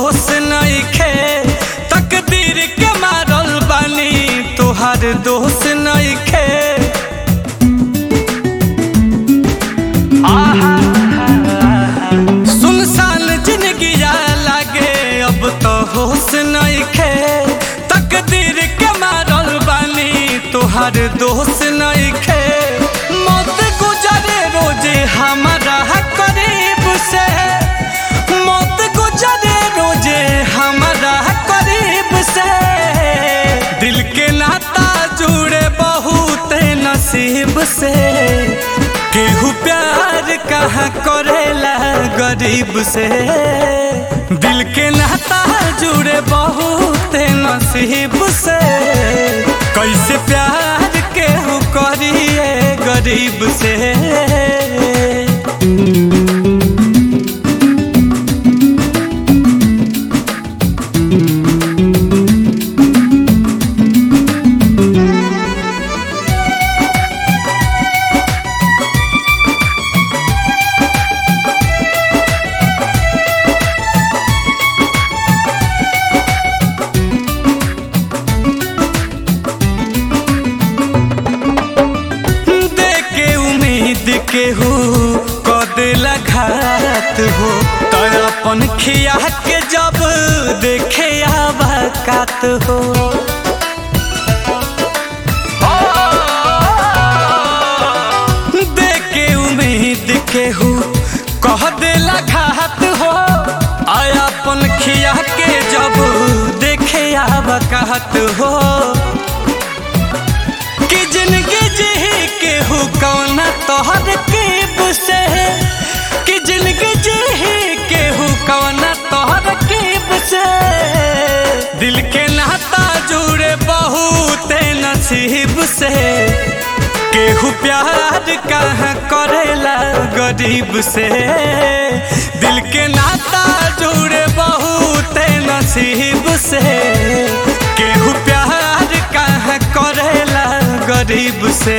होश नइखे तकदीर के मारल बानी तोहार दोष नइखे सुनसान जिंदगी लागे अब तो होश नइखे तकदीर के मारल बानी तोहार दोष नइखे मौत गुजरे रोजे हमारा करीब से मौत गुजरे रोजे हमारा करीब से दिल के नाता जुड़े बहुत नसीब से केहू प्यार कहाँ करेला गरीब से दिल के नाता जुड़े बहुत नसीब से कैसे प्यार केहू करिए गरीब से देके उम्मीद केहू कदेला घात हो तो अपन खिया के जब देखे आबाकात हो देके उम्मीद केहू कह देला घात हो आया अपन खिया के जब देखे आबाकात हो कि जिंदगी जी के हो कौना तोहर कीब से कि जिंदगी जी के हो कौना तोहर कीब से दिल के नाता जुड़े बहुत नसीब से केहू प्यार कहाँ करेला गरीब से दिल के नाता जुड़े बहुत नसीब से केहू प्यार कहाँ करेला गरीब से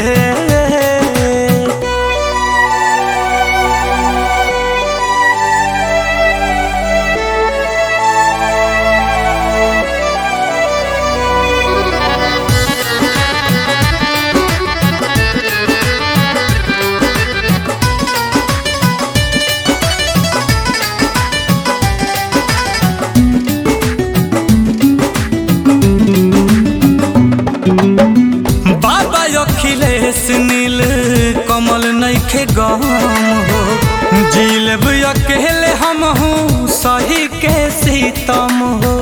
बाबा अखिलेश नील कमल नइखे गम हो जिलब अकेले हम हूँ सही के सीतम हो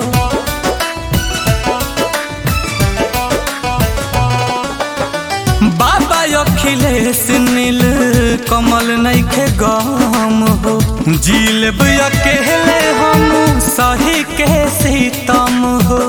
बाबा अखिलेश नील कमल नइखे गम हो जिलब अकेले हम सही के सीतम हो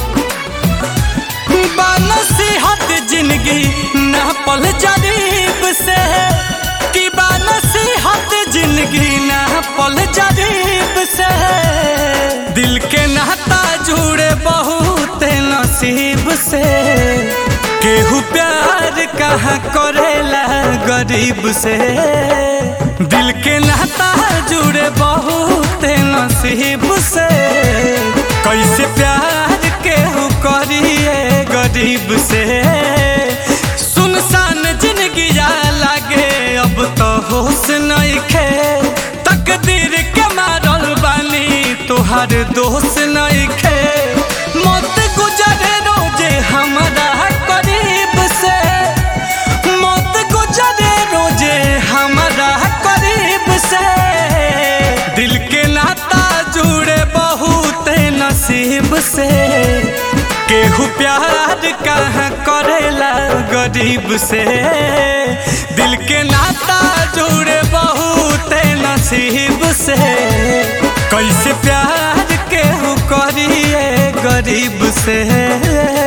नसीहत जिंदगी न पल जरीब से कि नसीहत जिंदगी न पल जरीब से दिल के नाता जुड़े बहुत नसीब से केहू प्यार कहाँ करेला गरीब से दिल के नाता जुड़े बहुत नसीब से कैसे प्यार केहू करिए गरीब से सुनसान जिंदगी लागे अब तो होश नइखे तकदीर के मारल बानी तोहार दोष नइखे मौत गुजरे रोजे हमारा करीब से मौत गुजरे रोजे हमारा करीब से दिल के नाता जुड़े बहुत नसीब से केहू प्यार कहाँ करेला गरीब से दिल के नाता जुड़े बहुत नसीब से कैसे प्यार केहू करिए गरीब से